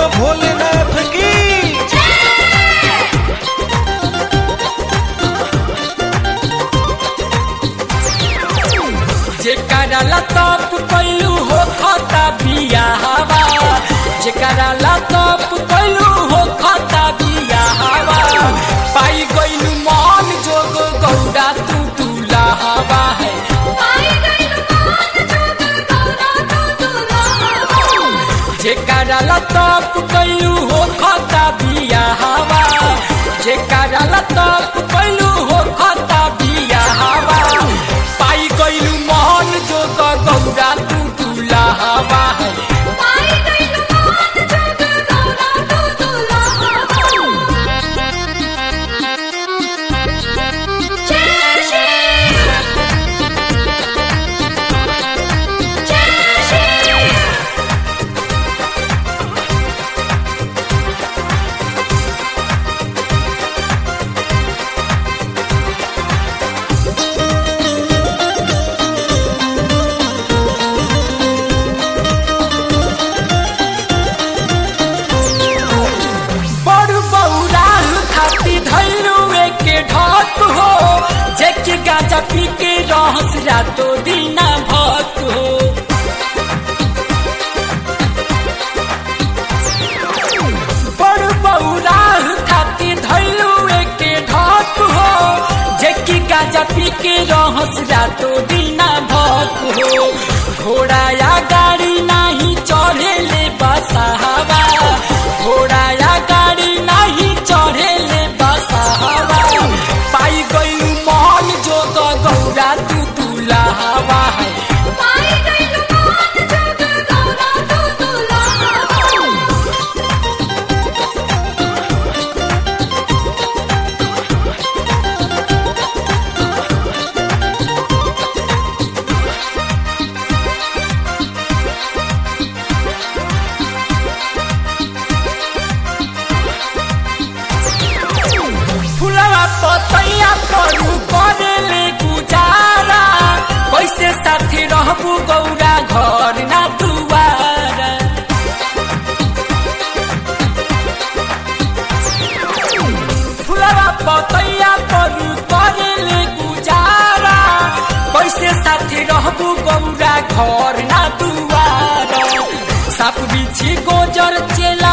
बोलो भोलेनाथ की जेकरा लतप कैलू हो खता बियाहवा जेकरा लतप कैलू हो खता बियाहवा पाई गइलू मन जोग गौरा तू दुलाहवा है जेकरा लतप कैलू हो खता बियाहवा जेकरा लतप कैलू हो खता बियाहवा पाई गइलू मन जोग गौरा तू दुलाहवा है बड़ बौराल खाती धैलू के ढक हो जेके गाजा पी के रहस रातो दीना भक हो बड़ बौराल खाती धैलू के ढक हो जेके गाजा पी के रहस रातो दीना भक हो घोड़ा या गाड़ी नाही चढ़े ले बसावा घोड़ा या गाड़ी नाही चढ़े ले बसावा पाई गइलू मन जो तो गौरा तू दुलावा है फुलवा पतैया परू करेले गुजारा कैसे साथी रहबू गौरा घर ना दुआरा फुलवा पतैया परू करेले गुजारा कैसे साथी रहबू गौरा घर ना दुआरा साप बिछी गोजर चेला